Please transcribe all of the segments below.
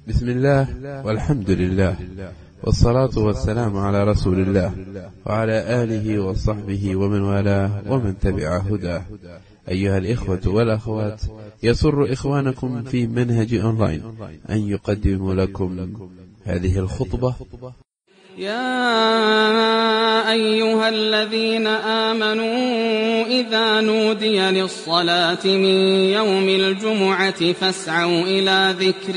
بسم الله والحمد لله والصلاة والسلام على رسول الله وعلى آله وصحبه ومن والاه ومن تبع هداه أيها الإخوة والأخوات يسر إخوانكم في منهج أونلاين أن يقدم لكم هذه الخطبة يا أيها الذين آمنوا إذا نودي للصلاة من يوم الجمعة فاسعوا إلى ذكر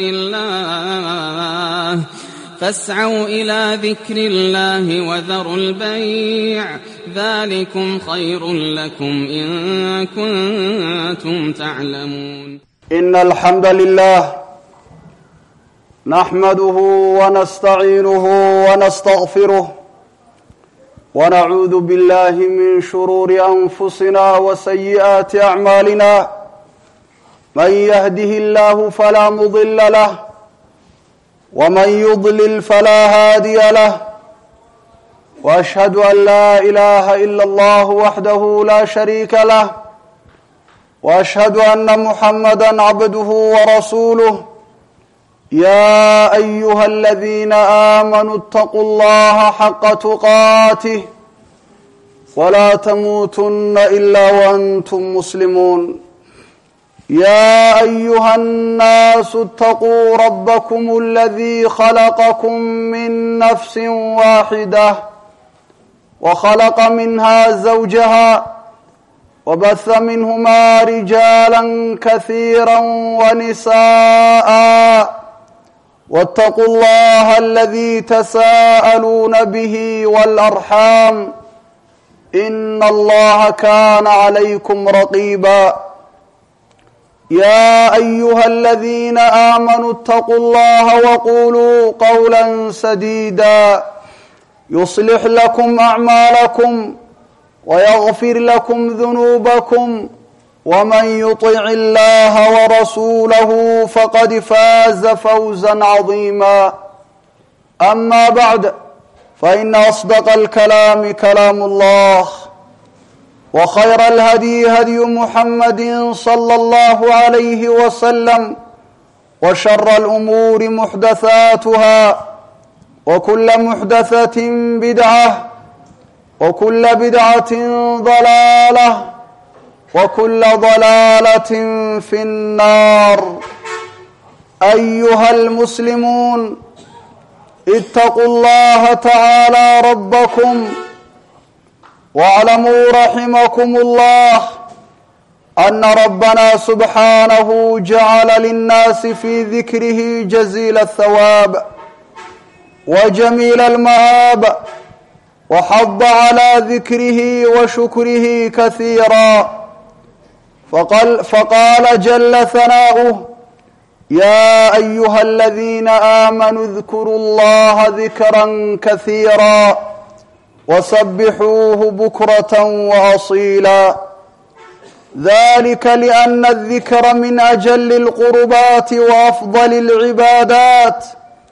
الله فاسعوا إلى ذكر الله وذروا البيع ذلكم خير لكم إن كنتم تعلمون إن الحمد لله نحمده ونستعينه ونستغفره ونعوذ بالله من شرور أنفسنا وسيئات أعمالنا من يهده الله فلا مضل له ومن يضلل فلا هادي له وأشهد أن لا إله إلا الله وحده لا شريك له وأشهد أن محمدا عبده ورسوله يا أيها الذين آمنوا اتقوا الله حق تقاته ولا تموتن إلا وأنتم مسلمون يا أيها الناس اتقوا ربكم الذي خلقكم من نفس واحدة وخلق منها زوجها وبث منهما رجالا كثيرا ونساء واتقوا الله الذي تساءلون به والأرحام إن الله كان عليكم رقيبا يا أيها الذين آمنوا اتقوا الله وقولوا قولا سديدا يصلح لكم أعمالكم ويغفر لكم ذنوبكم ومن يطع الله ورسوله فقد فاز فوزا عظيما أما بعد فإن أصدق الكلام كلام الله وخير الهدي هدي محمد صلى الله عليه وسلم وشر الأمور محدثاتها وكل محدثة بدعة وكل بدعة ضلالة وكل ضلالة في النار أيها المسلمون اتقوا الله تعالى ربكم واعلموا رحمكم الله أن ربنا سبحانه جعل للناس في ذكره جزيل الثواب وجميل المآب وحض على ذكره وشكره كثيرا فقال, فقال جل ثناؤه يا أيها الذين آمنوا اذكروا الله ذكرا كثيرا وسبحوه بكرة وأصيلا ذلك لأن الذكر من أجل القربات وأفضل العبادات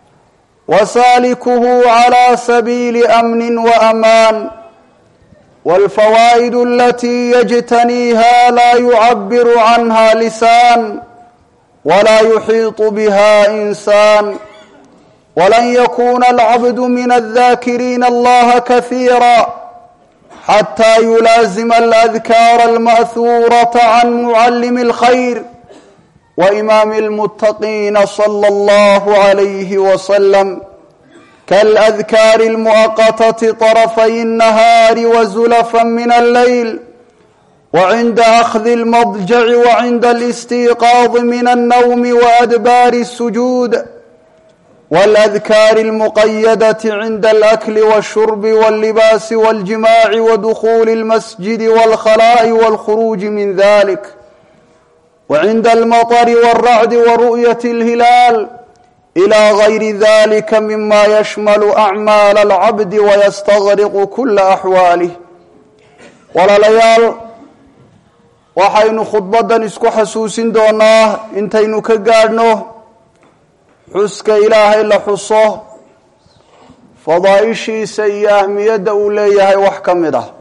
وسالكه على سبيل أمن وأمان والفوائد التي يجتنيها لا يعبر عنها لسان ولا يحيط بها إنسان ولن يكون العبد من الذاكرين الله كثيرا حتى يلازم الأذكار المأثورة عن معلم الخير وإمام المتقين صلى الله عليه وسلم كالأذكار المؤقتة طرفي النهار وزلفا من الليل وعند أخذ المضجع وعند الاستيقاظ من النوم وأدبار السجود والأذكار المقيدة عند الأكل والشرب واللباس والجماع ودخول المسجد والخلاء والخروج من ذلك وعند المطر والرعد ورؤية الهلال إلى غير ذلك مما يشمل أعمال العبد ويستغرق كل أحواله walaalayaal waxaynu khudbaddan isku xasuusin doonaa intaynu ka gaadhno xuska ilaahay la xuso fadaa'ishiisa iyo ahmiyadda uu leeyahay wax ka mid ah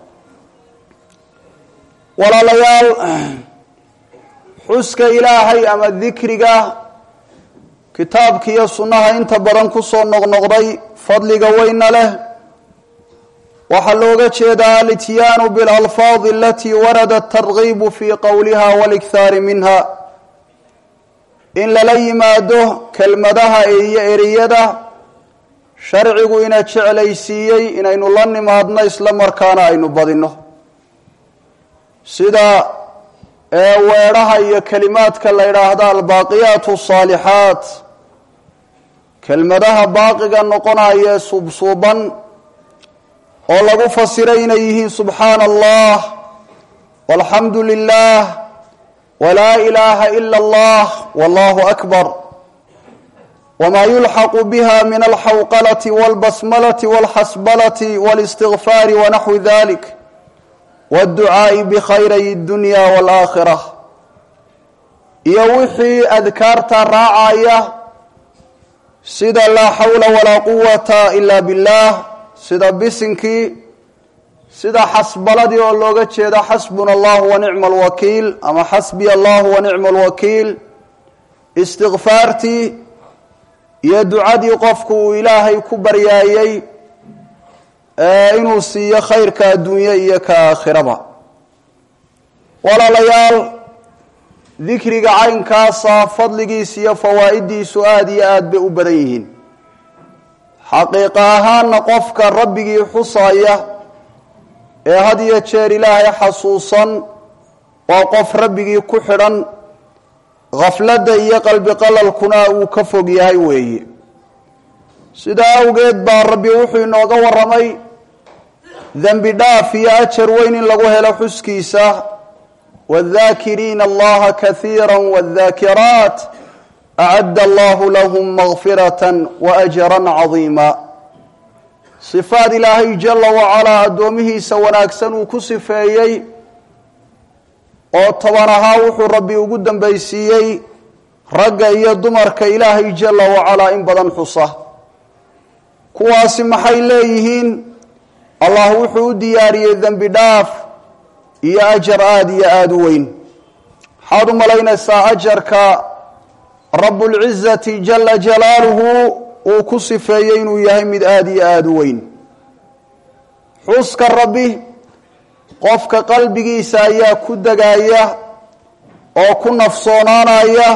walaalayaal xuska ilaahay ama dikriga kitaabka iyo sunnaha inta badan ku soo noqnoqday fadliga weyna leh waxaa looga jeedaa alityaanu bilalfaadi alatii warada atargiibu fii qowliha walikhaari minha in lala yimaado kelmadaha iyo eriyada sharcigu ina jeclaysiiyey inaynu la nimaadno isla markaana aynu badinno sida ee weedhaha iyo kelimaadka la yidhaahdo albaaqiyaat asaalixaat kelmadaha baaqiga noqonaya ee suubsuuban oo lagu fasiray inay yihiin subxaana allah walxamdu lilah walaa ilaaha ila allah wallahu akbar wma yulxaqu biha min alxawqalati walbasmalati walxasbalati walistigfaari wanaxwi dalik wاdducaa'i bikhayray اdunya wاlaakhira iyo wixii adkaarta raacaya sida laa xawla walaa quwata ila billah sida bisinkii sida xasbaladii oo looga jeedo xasbuna allah wanicma alwakiil ama xasbiya allah wanicma alwakiil istikfaartii iyo ducadii qofku uu ilaahay ku baryaayey inuu siiyo khayrka adduunye iyo ka aakhiraba walaalayaal dikriga caynkaasa fadligiisa iyo fawaa'idiisu aada iyo aada bay u badan yihiin xaqiiqa ahaanna qofka rabbigii xusaya ee had iyo jeer ilaahay xasuusan waa qof rabbigii ku xidhan khafladda iyo qalbi qalalkuna uu ka fog yahay weeye sidaa awgeed baa rabbi wuxuu inooga warramay dembi dhaaf iyo ajar weyn in lagu helo xuskiisa waaddaakiriina allaha kaiira waaddaakiraat acadda allahu lahum makfiratan wa ajran cadiima sifaad ilaahay jala wacalaa addoomihiisa wanaagsan uu ku sifeeyey oo toban ahaa wuxuu rabbi ugu dambaysiiyey ragga iyo dumarka ilaahay jala wacalaa in badan xusa kuwaasi maxay leeyihiin allah wuxuu u diyaariyey dembi dhaaf iyo ajar aada iyo aada u weyn maxaad u malaynaysaa ajarka rabbulcizati jala jalaaluhu uu ku sifeeyey inuu yahay mid aada iyo aada u weyn xuska rabbi qofka qalbigiisa ayaa ku degaya oo ku nafsoonaanaya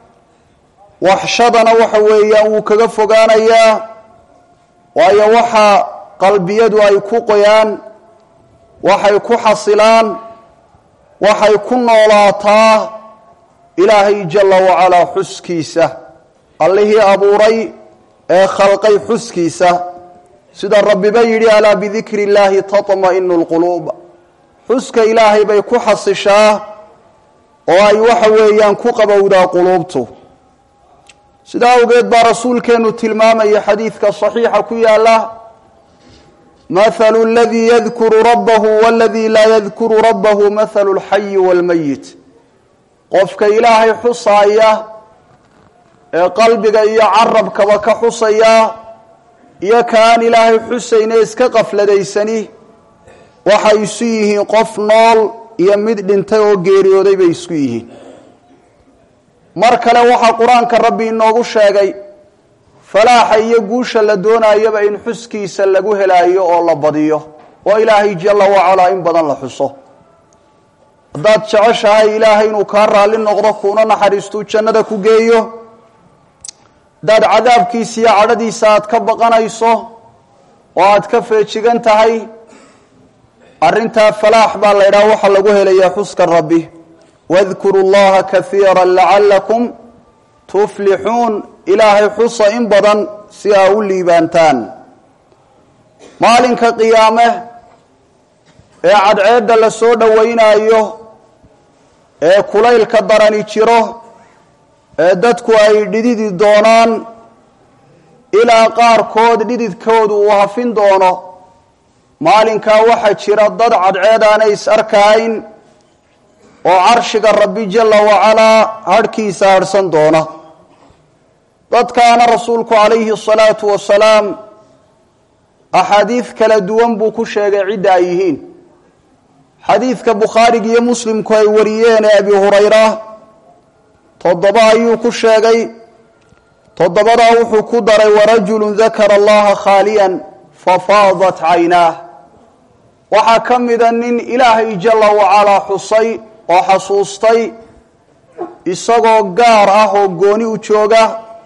waxshadana waxa weeyaan wuu kaga fogaanayaa waayo waxa qalbiyadu ay ku qoyaan waxay ku xasilaan waxay ku noolaataa ilaahay jala wacalaa xuskiisa allihii abuuray ee khalqay xuskiisa sida rabbiba yidhi alaa bidikri illaahi taطma'inu lquluub xuska ilaahay bay ku xasishaa oo ay waxa weeyaan ku qabowdaa quluubtu sidaa awgeed baa rasuulkeenu tilmaamaya xadiidka saxiixa ku yaala mathalu aladii yadkuru rabbahu waladii laa yadkuru rabbahu mathalu lxayi waalmayit qofka ilaahay xusaaya ee qalbiga iyo carabkaba ka xusaya iyo ka aan ilaahay xusayne iska qafladaysani waxay isu yihiin qof nool iyo mid dhintay oo geeriyooday bay isku yihiin mar kale waxaa qur-aanka rabbi inoogu sheegay falaaxa iyo guusha la doonayaba in xuskiisa lagu helaayo oo la badiyo oo ilaahay jala wacalaa in badan la xuso haddaad jeceshahay ilaahay inuu kaa raalli noqdo kuuna naxariistuu jannada ku geeyo haddaad cadaabkiisa iyo cadhadiisa aad ka baqanayso oo aad ka feejigan tahay arrintaa falaax baa la ydhaha waxaa lagu helayaa xuska rabbi wadkuru llaha kaiira lacalakum tuflixuun ilaahay xusa in badan si aa u liibaantaan maalinka qiyaame ee cadceedda la soo dhowaynaayo ee kulaylka darani jiro ee dadku ay dhididi doonaan ilaa qaarkood dhididkoodu uu hafin doono maalinkaa waxaa jira dad cadceed aanay is arkahayn oo carshiga rabbi jala wacalaa hadhkiisa hadhsan doona dadkaana rasuulku calayhi asalaatu wasalaam axaadiid kala duwan buu ku sheegay cidda ay yihiin xadiidka bukhaariga iyo muslimku ay wariyeen ee abi hurayra toddoba ayuu ku sheegay toddobadaa wuxuu ku daray warajulu dakara allaha khaaliyan fafaadat caynaah waxaa ka mida nin ilaahay jala wacalaa xusay oo xasuustay isagoo gaar ah oo gooni u jooga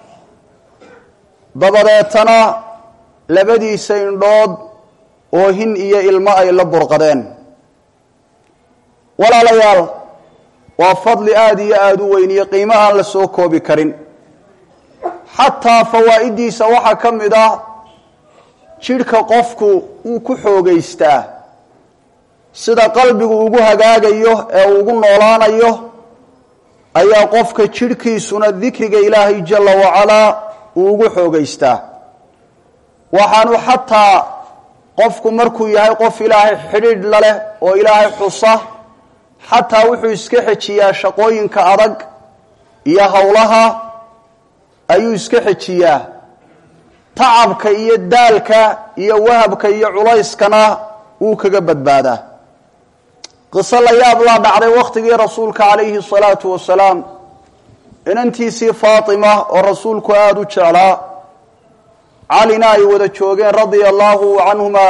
dabadeetana labadiisa indhood oo hin iyo ilmo ay la burqadeen walaalayaal waa fadli aada iyo aada u weyn iyo qiimo aan la soo koobi karin xataa fawaa'idiisa waxaa ka mid ah jidhka qofku wuu ku xoogaystaa sida qalbigu ugu hagaagayo ee uu ugu noolaanayo ayaa qofka jidhkiisuna dikriga ilaahay jala wacalaa uu ugu xoogaystaa waxaanu xataa qofku markuu yahay qof ilaahay xidhiidh la leh oo ilaahay xusa xataa wuxuu iska xejiyaa shaqooyinka adag iyo howlaha ayuu iska xejiyaa tacabka iyo daalka iyo wahabka iyo culayskana wuu kaga badbaadaa qiso la yaab laa dhacday wakhtigii rasuulka calayhi salaatu wasalaam inantiisii faatima oo rasuulku aada u jeclaa calina ay wada joogeen radia allahu canhuma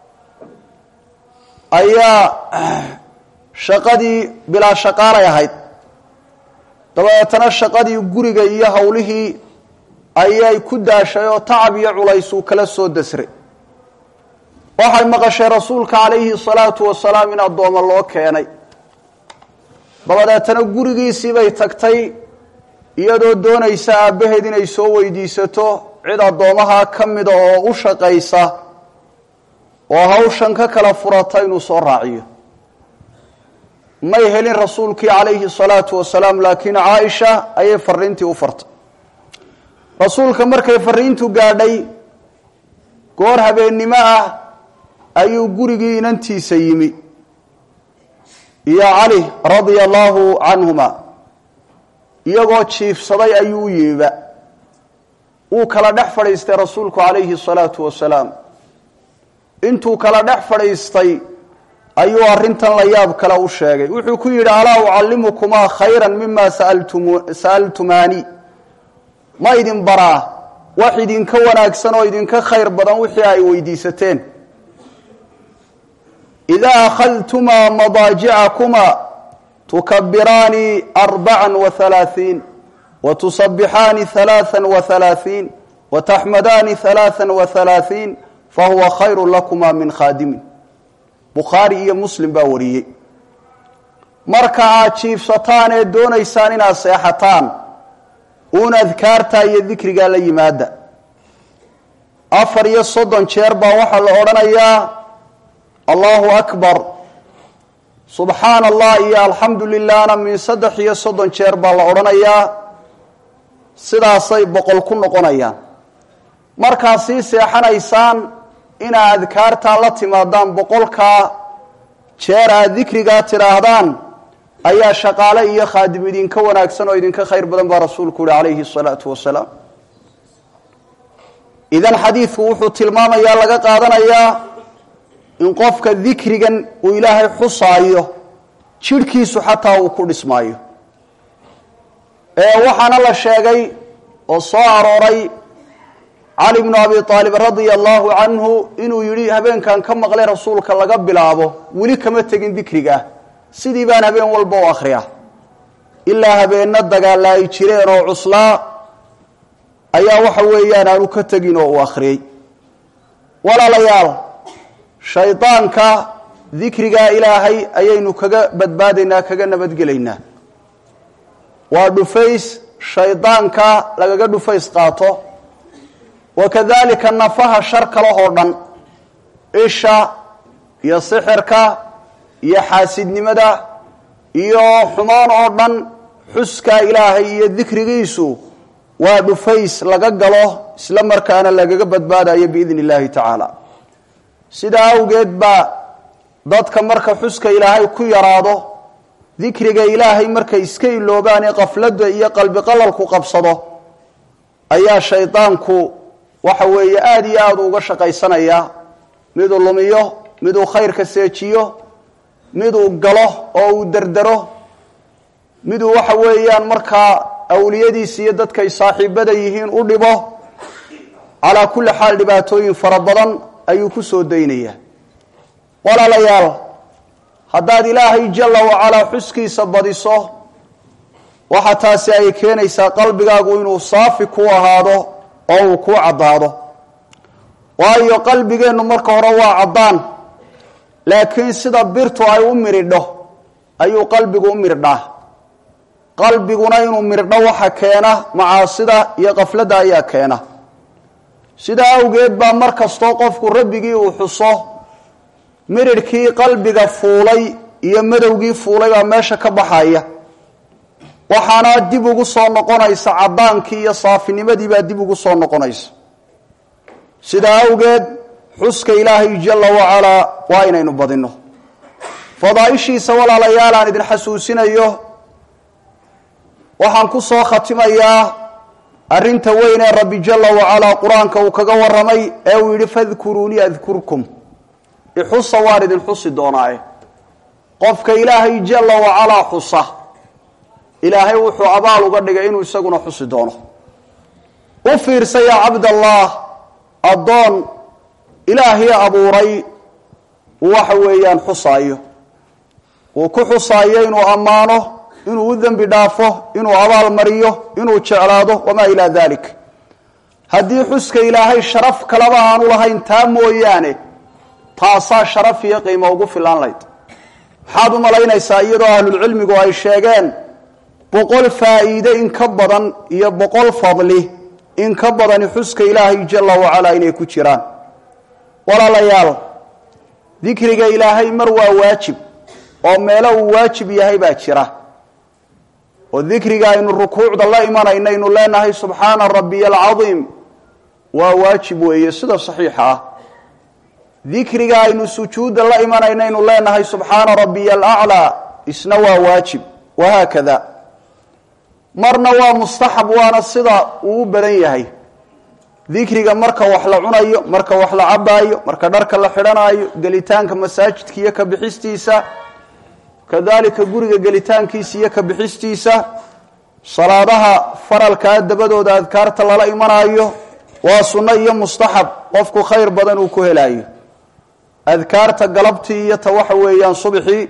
ayaa shaqadii bilaa shaqaalay ahayd dabeetana shaqadii guriga iyo howlihii ayay ku daashay oo tacab iyo culays uu kala soo dasray waxay maqashay rasuulka calayhi salaatu wasalaam in addooma loo keenay dabadeetana gurigiisii bay tagtay iyadoo doonaysa aabbaheed inay soo weydiisato cid addoomaha ka mida oo u shaqaysa oo hawshan ka kala furata inuu soo raaciyo may helin rasuulkii calayhi salaatu wasalaam laakiin caaisha ayay fariintii u fartay rasuulka markay fariintu gaadhay goor habeennimo ah ayuu gurigii inantiisa yimi iyo cali radia allahu canhuma iyagoo jiifsaday ayuu u yimiba wuu kala dhex fadhiistay rasuulku calayhi salaatu wasalaam intuu kala dhex fadhiistay ayuu arrintan la yaab kale u sheegay wuxuu ku yidhi alaa ucallimukumaa khayra mima sa'altumaani ma idin baraa wax idinka wanaagsan oo idinka khayr badan wixii ay weydiisateen idaa akhadtumaa madaajicakumaa tukabiraani arbaca wahalaaثiin watusabixaani halaaa wahalaaثiin wataxmadaani halaaa wahalaaثiin fahuwa khayru lakuma min khaadimin bukhaari iyo muslim baa wariyey marka aad jiifsataan ee doonaysaan inaad seexataan uun adkaartaa iyo dikrigaa la yimaada afar iyo soddon jeer baa waxaa la odhanayaa allahu akbar subxaana allah iyo alxamdu lilahna min saddex iyo soddon jeer baa la odhanayaa sidaasay boqol ku noqonayaan markaad sii seexanaysaan inaad adkaartaa la timaadaan boqolkaa jeer aad dikrigaa tidhaahdaan ayaa shaqaale iyo khaadim idinka wanaagsan oo idinka khayr badan baa rasuulku yihi calayhi salaatu wasalaam idan xadiidku wuxuu tilmaamayaa laga qaadanayaa in qofka dikrigan uu ilaahay xusaayo jidhkiisu xataa uu ku dhismaayo ee waxaana la sheegay oo soo arooray cali bnu abi aalib radia allahu canhu inuu yidhi habeenkan ka maqlay rasuulka laga bilaabo weli kama tegin dikriga sidii baan habeen walba u akhriyaa ilaa habeenna dagaalla ay jireen oo cuslaa ayaa waxa weeyaan aanu ka tegin oo uu akhriyey walaalayaal shaydaanka dikrigaa ilaahay ayaynu kaga badbaadaynaa kaga nabadgelaynaa waa dhufays shaydaanka lagaga dhufays qaato wakadalika nafaha shar kalehoo dhan isha iyo sixirka iyo xaasidnimada iyo xumaan oo dhan xuskaa ilaahay iyo dikrigiisu waa dhufays laga galo isla markaana lagaga badbaadayo biidni illaahi tacaala sidaa awgeed baa dadka marka xuska ilaahay ku yaraado dikriga ilaahay markay iska iloobaan ee qafladda iyo qalbi qalalku qabsado ayaa shaydaanku waxa weeye aada iyo aada uga shaqaysanaya miduu lumiyo miduu khayrka seejiyo miduu galo oo uu derdero miduu waxa weeyaan markaa awliyadiisa iyo dadkay saaxiibada yihiin u dhibo calaa kulli xaal dhibaatooyin fara badan ayuu ku soo daynayaa walaalayaal haddaad ilaahay jalla wacalaa xuskiisa badiso waxa taasi ay keenaysaa qalbigaagu inuu saafi ku ahaado oo uu kuu caddaado waayo qalbigeennu marka hore waa caddaan laakiin sida birtu ay u miridho ayuu qalbigu u mirdhaa qalbiguna inuu mirdho waxa keena macaasida iyo qafladda ayaa keena sidaa awgeed baa mar kastoo qofku rabbigii uu xuso miridhkii qalbiga fuulay iyo madowgii fuulay baa meesha ka baxaya waxaana dib ugu soo noqonaysa caddaankii iyo saafinimadii baa dib ugu soo noqonaysa sidaa awgeed xuska ilaahay jalla wacalaa waa inaynu badinno fadaaishiisa walaalayaal aan idin xasuusinayo waxaan ku soo khatimayaa arrinta weyn ee rabbi jalla wacalaa qur-aanka uu kaga warramay ee uu yidhi fadkuruunii adkurkum ixusa waan idin xusi doonaaye qofka ilaahay jalla wacalaa xusa ilaahay wuxuu abaal uga dhigay inuu isaguna xusi doono u fiirsa yaa cabdallaah addoon ilaahii abuuray waxa weeyaan xusaayo uu ku xusaayo inuu ammaano inuu u dembi dhaafo inuu abaal mariyo inuu jeclaado wamaa ilaa dalik haddii xuska ilaahay sharaf kaleba aanu lahayn taa mooyaane taasaa sharaf iyo qiimo ugu filaan layd maxaad u malaynaysaa iyadoo ahlulcilmigu ay sheegeen boqol faa'iide in ka badan iyo boqol fadli in ka badani xuska ilaahay jalla wacalaa inay ku jiraan walaalayaal dikriga ilaahay mar waa waajib oo meelo uu waajib yahay baa jira oo dikriga aynu rukuucda la imanayno aynu leenahay subxaana rabbiya alcadiim waa waajib weeye sida saxiixa ah dikriga aynu sujuudda la imanayno aynu leenahay subxaana rabbiya alaclaa isna waa waajib wahaakada marna waa mustaxab waana sida uu u badan yahay dikriga marka wax la cunayo marka wax la cabaayo marka dharka la xidhanaayo gelitaanka masaajidka iyo ka bixistiisa kadalika guriga gelitaankiisa iyo ka bixistiisa salaadaha faralkaa dabadooda adkaarta lala imanaayo waa sunno iyo mustaxab qofku khayr badan uu ku helaayo adkaarta galabtii iyo ta waxa weeyaan subxii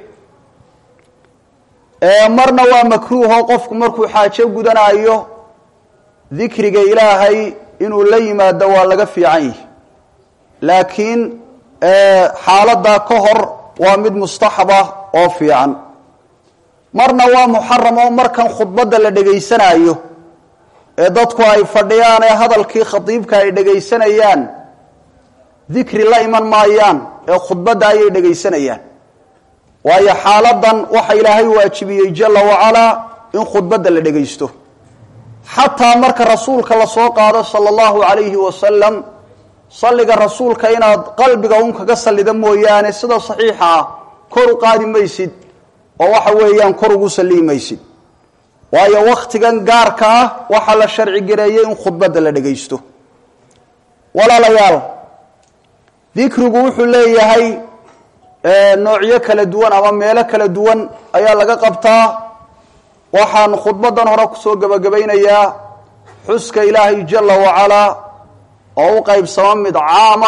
marna waa makruuho qofku markuu xaajo gudanaayo dikriga ilaahay inuu la yimaado waa laga fiican yihi laakiin xaaladaa ka hor waa mid mustaxaba oo fiican marna waa muxaram oo markan khudbadda la dhegaysanaayo ee dadku ay fadhiyaan ee hadalkii khadiibka ay dhegaysanayaan dikri la iman maayaan ee khudbadda ayay dhegaysanayaan waayo xaaladan waxa ilaahay waajibiyey jalla wacalaa in khudbadda la dhegaysto xataa marka rasuulka lasoo qaado sala allahu calayhi wasalam salliga rasuulka inaad qalbiga un kaga sallida mooyaane sida saxiixa ah kor u qaadi maysid oo waxa weeyaan kor ugu salliyi maysid waayo wakhtigan gaarka ah waxaa la sharci gareeyey in khudbadda la dhegaysto walaalayaal dikrigu wuxuu leeyahay noocyo kala duwan ama meelo kala duwan ayaa laga qabtaa waxaan khudbadan hore kusoo gebagabaynayaa xuska ilaahay jalla wacalaa oo u qaybsamo mid caama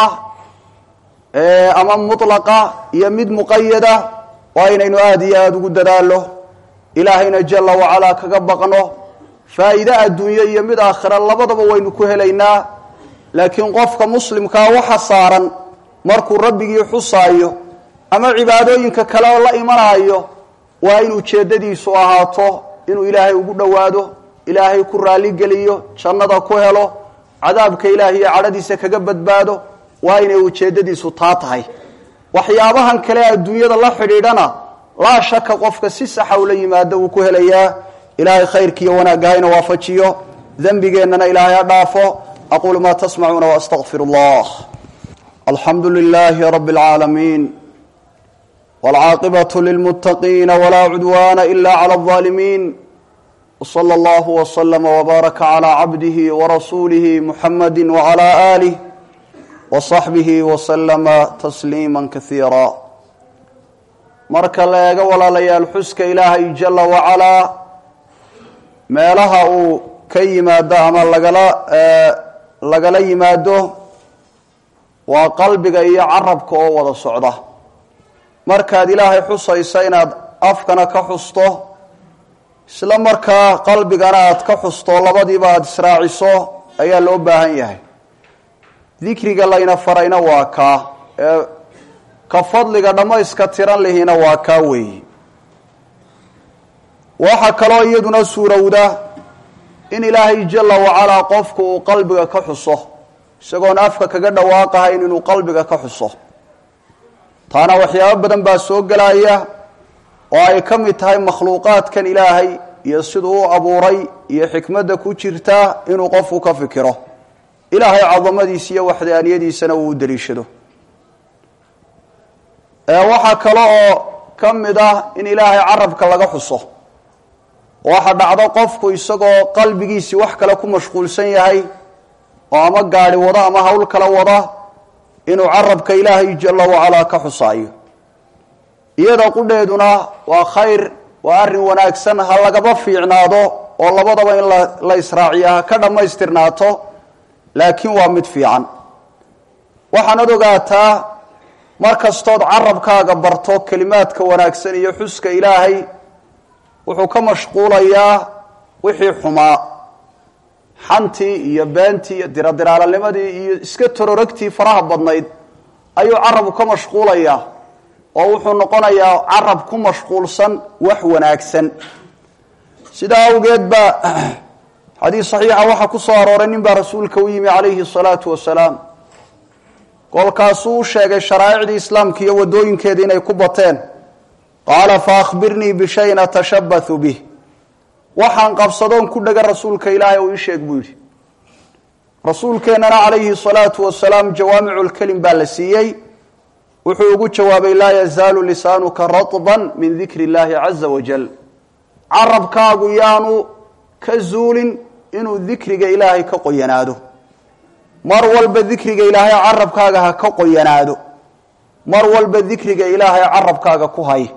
ama mutlaqa iyo mid muqayada waa inaynu aada iyo aada ugu dadaalo ilaahayna jalla wacalaa kaga baqno faa'iide adduunyo iyo mid aakhira labadaba waynu ku helaynaa laakiin qofka muslimkaa waxa saaran markuu rabbigii xusaayo ama cibaadooyinka kale oo la imanaayo waa in ujeeddadiisu ahaato inuu ilaahay ugu dhowaado ilaahay ku raalligeliyo jannada ku helo cadaabka ilaahay iyo cadhadiisa kaga badbaado waa inay ujeeddadiisu taa tahay waxyaabahan kale adduunyada la xidhiidhana laa shaka qofka si saxa ula yimaado wuu ku helayaa ilaahay khayrkiiyo wanaagga hayna waafajiyo dembigeennana ilaahay ha dhaafo aquulu maa tasmacuuna waastaqfir allah alxamdu lilaahi rabi اlcaalamiin wاlcaaqibaة lilmuttaqiina wlaa cudwana ila clى الظaalimiin wslى اllah wslma wbaaraka clى cabdihi warasuulihi muxamadi wclى alih wصaxbihi wslama tasliima kaiira marka la eego walaalayaal xuska ilaahay jala wacalaa meelaha uu ka yimaado ama lagala lagala yimaado waa qalbiga iyo carabka oo wada socda markaad ilaahay xusaysa inaad afkana ka xusto isla markaa qalbigana aad ka xusto labadiiba aada israaciso ayaa loo baahan yahay dikriga layna farayna waa kaa ee ka fadliga dhammayska tiran lihiina waa kaa weeyi waxaa kaloo iyaduna suurowda in ilaahay jala wacalaa qofku uu qalbiga ka xuso isagoon afka kaga dhawaaqahayn inuu qalbiga ka xuso taana waxyaabo badan baa soo gelaya oo ay ka mid tahay makhluuqaadkan ilaahay iyo siduu u abuuray iyo xikmadda ku jirta inuu qofku ka fikiro ilaahay cadamadiisa iyo waxdaaniyadiisana uu u daliishado waxaa kale oo ka mid ah in ilaahay carabka laga xuso waxa dhacdo qofku isagoo qalbigiisii wax kale ku mashquulsan yahay oo ama gaari wada ama hawl kala wada inuu carabka ilaahay jala wacalaa ka xusaayo iyada qudheeduna waa khayr waa arrin wanaagsan ha lagaba fiicnaado oo labadaba in la israaciya ha ka dhammaystirnaato laakiin waa mid fiican waxaanad ogaataa mar kastood carabkaaga barto kelimaadka wanaagsan iyo xuska ilaahay wuxuu ka mashquulayaa wixii xumaa xantii iyo beentii iyo diradiraalaanimadii iyo iska tororagtii faraha badnayd ayuu carabku ka mashquulayaa oo wuxuu noqonayaa carab ku mashquulsan wax wanaagsan sidaa awgeed baa xadiis saxiixa waxaa ku soo arooray nin baa rasuulka u yimi calayhi salaatu wasalaam kolkaasuu u sheegay sharaa'icdii islaamka iyo waddooyinkeeda inay ku bateen qaala fa akhbirnii bishayin atashabbathu bih waxaan qabsadoon ku dhega rasuulka ilaahay ou ii sheeg buu yidhi rasuulkeennana calayhi salaatu wasalaam jawaamicu lkelim baa la siiyey wuxuu ugu jawaabay laa yazaalu lisaanuka ratban min dikri illahi caza wajal carabkaagu yaanu ka zuulin inuu dikriga ilaahay ka qoyanaado mar walba dikriga ilaahay carabkaaga ha ka qoyanaado mar walba dikriga ilaahay carabkaaga ku hay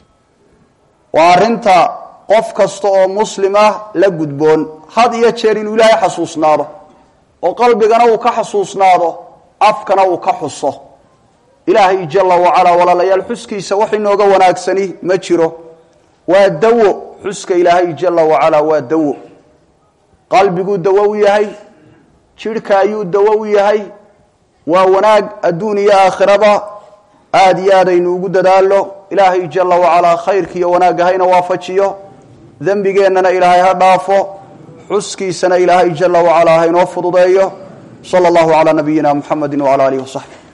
waa arrinta qof kasta oo muslim ah la gudboon had iyo jeer inuu ilaahay xasuusnaado oo qalbigana uu ka xasuusnaado afkana uu ka xuso ilaahay jala wacalaa walaalayaal xuskiisa wax inooga wanaagsani ma jiro waa dawo xuska ilaahay jala wacalaa waa dawo qalbiguu dawo u yahay jidhka ayuu dawo u yahay waa wanaag adduun iyo aakhiraba aada iyo aad aynu ugu dadaalo ilaahay jala wacalaa khayrka iyo wanaagga hayna waafajiyo dembigeennana ilaahay ha dhaafo xuskiisana ilaahay jala wacalaa haynoo fududeeyo sala allahu calaa nabiyina muxamedi wacala alihi wasaxbi